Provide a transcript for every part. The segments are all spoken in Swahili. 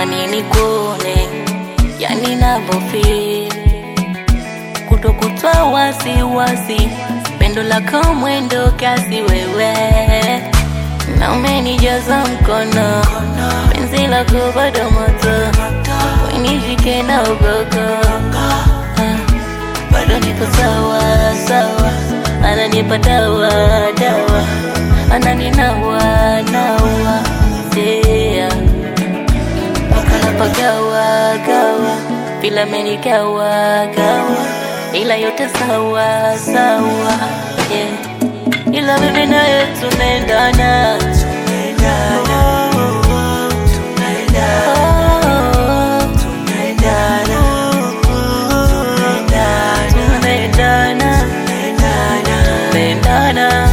natamani nikuone, yani navofeel kutokutwa wasiwasi, pendo lako mwendo kasi wewe, na umenijaza mkono, penzi lako bado moto, wenishike na ugogo, Ah, bado niko sawa sawa, ananipa dawa dawa, ananinawa nawa, yeah wakalapagawa gawa bila menikawa gawa ila yote sawa sawa yeah. ila mimi naye tunaendana Oh, tunaendana tunaendana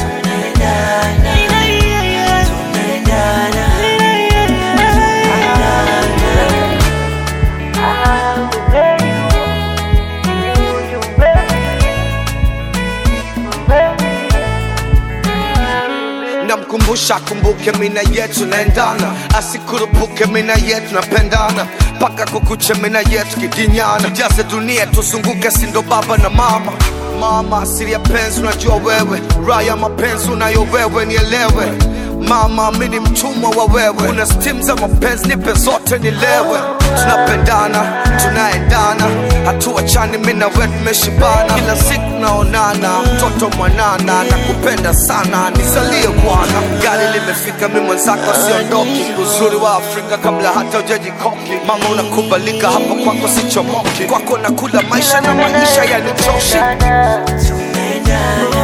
namkumbusha akumbuke mina yetu naendana asikurupuke mina yetu napendana mpaka kukuche mina yetu kidinyana tujaze dunia tuzunguke sindo baba na mama mama asili ya penzi unajua wewe raha ya mapenzi unayo wewe nielewe mama mi ni mtumwa wa wewe una stim za mapenzi nipe zote nilewe tunapendana tunaendana hatuachani mi na wewe tumeshibana kila siku naonana mtoto mwanana nakupenda sana nisalie bwana gari limefika mi mwenzako siondoki uzuri wa afrika kabla hata ujajikoki mama unakubalika hapo kwako sichomoki kwako nakula maisha na maisha yanitoshi tunaendana